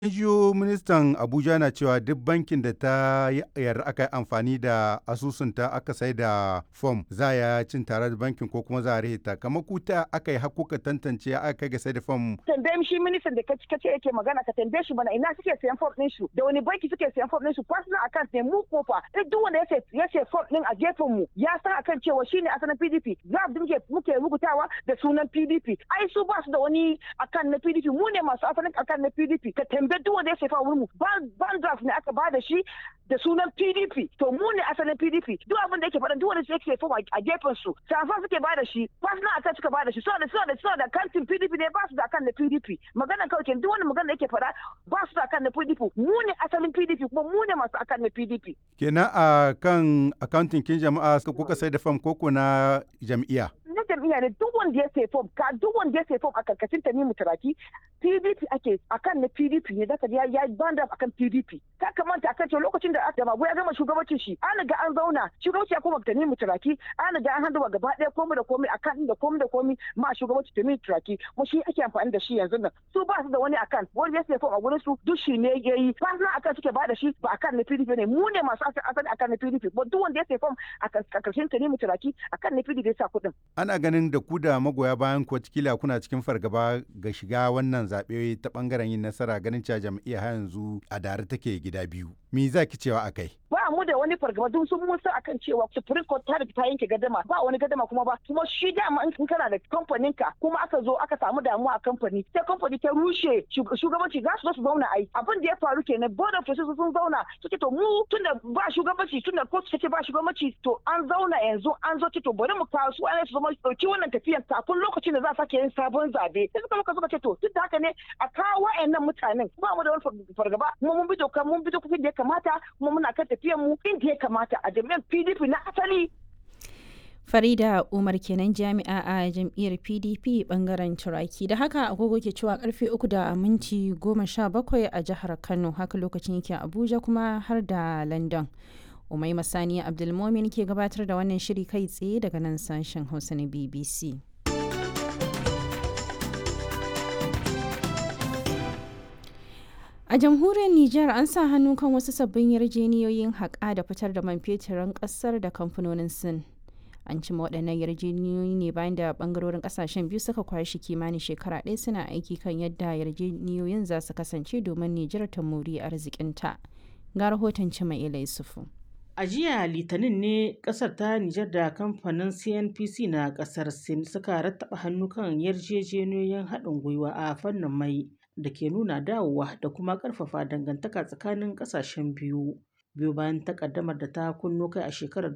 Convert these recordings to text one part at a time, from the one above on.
jiyo ministan Abuja na cewa duk bankin da ta yarda aka yi amfani da asusunta aka sai da fom za ya cin tare da bankin ko kuma za a rihita kamar ku ta aka yi hakuka tantance aka kai ga sai da fom. Tambaye shi ministan da kace kace yake magana ka tambaye shi mana ina suke sayan fom din su da wani banki suke sayan fom din su personal account ne mu kofa duk wanda yake yake fom din a gefen mu ya san akan cewa shine asalin PDP za mu muke muke rubutawa da sunan PDP ai su ba su da wani akan na PDP mu ne masu asalin akan na PDP ka tambaye duk wanda ya sefa wurin mu ban draft ne aka bada shi da sunan PDP to mu ne asalin PDP duk abin da yake faɗa duk wanda yake sefa a gefen su safa suke bada shi personal attack suka bada shi so da so da so da kantin PDP ne ba su da kan na PDP magana kawai ke duk wani magana da yake faɗa ba su da kan na PDP mu ne asalin PDP kuma mu ne masu akan na PDP kenan a kan accounting kin jama'a kuka sai da fam koko na jam'iyya na jam'iyya ne duk wanda ya sai fom ka duk wanda ya sai fom a karkashin ta mu turaki PDP ake akan na PDP ne zaka ya ya banda akan PDP ka kamanta akan cewa lokacin da aka babu ya gama shugabancin shi an ga an zauna shugabanci ya koma ta mu turaki an ga an handuwa gaba ɗaya komai da komai akan da komai da komai ma shugabanci ta mu turaki mu shi ake amfani da shi yanzu nan su ba su da wani akan wanda ya sai fom a gurin su duk shi ne yayi ba na akan suke ba da shi ba akan na PDP ne mu ne masu asali akan na PDP ba duk wanda ya sai fom a karkashin ta mu turaki akan na PDP ya sa kuɗin ana ganin da ku da magoya bayan ku kila kuna cikin fargaba ga shiga wannan zaɓe ta ɓangaren yin nasara ganin cewa jam'iyya har yanzu a dare take gida biyu. Me za ki cewa akai? Ba mu da wani fargaba dun sun mun san akan cewa Supreme Court ta ta yanke gadama ba wani gadama kuma ba kuma shi dama in kana da kamfanin ka kuma aka zo aka samu damuwa a kamfani sai kamfani ta rushe shugabanci za su zo su zauna ai abin da ya faru kenan board of trustees sun zauna suke to mu tunda ba shugabanci tunda court take ba shugabanci to an zauna yanzu an zo to bari mu kawo su ana su zama dauki wannan tafiyan kafin lokacin da za a sake yin sabon zabe sai suka muka suka ce to duk da haka ne a kawo wa'annan mutanen ba mu da wani fargaba kuma mun bi doka mun bi dokokin da ya kamata kuma muna kan tafiyan mu inda ya kamata a jami'an PDP na asali Farida Umar kenan jami'a a jam'iyyar PDP bangaren Turaki da haka agogo ke cewa karfe uku da minti goma sha bakwai a jihar Kano haka lokacin yake Abuja kuma har da London. Umai Masani Abdulmomin ke gabatar da wannan shiri kai tsaye daga nan sashen Hausa na BBC. A jamhuriyar Nijar an sa hannu kan wasu sabbin yarjeniyoyin haƙa da fitar da man feturin ƙasar da kamfanonin Sin. An cima waɗannan yarjeniyoyi ne bayan da ɓangarorin ƙasashen biyu suka kwashi kimanin shekara ɗaya suna aiki kan yadda yarjeniyoyin za su kasance domin Nijar ta muri arzikinta. Ga rahoton Cima Ila Yusufu. A jiya Litinin ne kasar ta Nijar da kamfanin CNPC na kasar Sin suka rattaba hannu kan yarjejeniyoyin haɗin gwiwa a fannin mai da ke nuna dawowa da kuma ƙarfafa dangantaka tsakanin ƙasashen biyu. Biyu bayan takaddamar da ta kunno kai a shekarar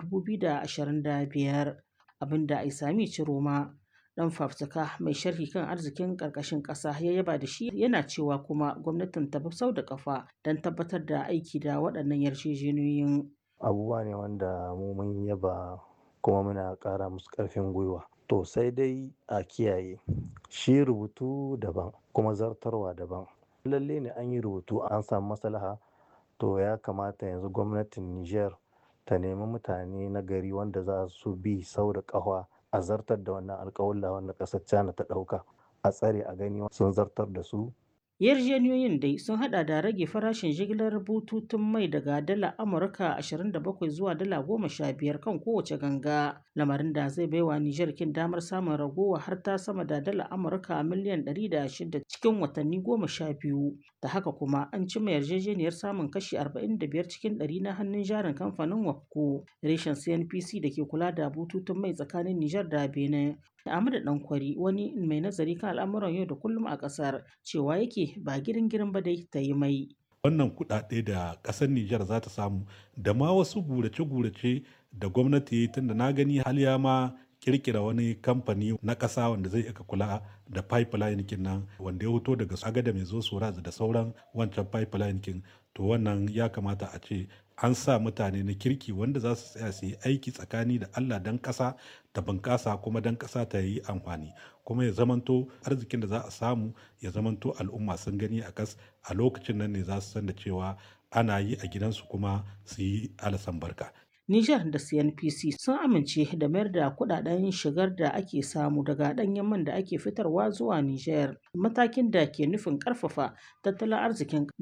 2025 abinda Aisami Ciroma dan fafutuka mai sharhi kan arzikin ƙarƙashin ƙasa ya yaba da shi yana cewa kuma gwamnatin ta sau da kafa don tabbatar da aiki da waɗannan yarjejeniyoyin. abubuwa ne wanda mu mun yaba kuma muna ƙara musu ƙarfin gwiwa to sai dai a kiyaye shi rubutu daban kuma zartarwa daban lalle ne an yi rubutu an samu maslaha to ya kamata yanzu gwamnatin niger ta nemi mutane na gari wanda za su bi sau da ƙafa a zartar da wannan alƙawalla wanda ƙasar china ta ɗauka a tsare a gani sun zartar da su Yarjejeniyoyin dai sun hada da rage farashin jigilar bututun mai daga dala Amurka 27 zuwa dala 15 kan kowace ganga, lamarin da zai baiwa Nijar kin damar samun ragowa har ta sama da dala Amurka miliyan 106 cikin watanni 12. Da haka kuma an cima yarjejeniyar samun kashi 45 cikin 100 na hannun jarin kamfanin Wapco, reshen CNPC da ke kula da bututun mai tsakanin Nijar da Benin. Ahmadu Dankwari wani mai nazari kan al'amuran yau da kullum a ƙasar cewa yake ba girin girin ba dai ta yi mai. Wannan kuɗaɗe da ƙasar Nijar za ta samu da ma wasu gurace-gurace da gwamnati tunda na gani haliya ma kirkira wani kamfani na ƙasa wanda zai aka kula da pipeline kin nan wanda ya fito daga agada mai zo soraz da sauran wancan pipeline kin to wannan ya kamata a ce an sa mutane na kirki wanda za su tsaya su yi aiki tsakani da Allah dan ƙasa ta bunƙasa kuma dan ƙasa ta yi amfani kuma ya zamanto arzikin da za a samu ya zamanto al'umma sun gani a kas a lokacin nan ne za su san da cewa ana yi a gidansu kuma su yi alasan barka Nijar da CNPC sun amince da mayar da kudaden shigar da ake samu daga ɗanyen man da ake fitarwa zuwa Nijar, matakin da ke nufin ƙarfafa tattalin arzikin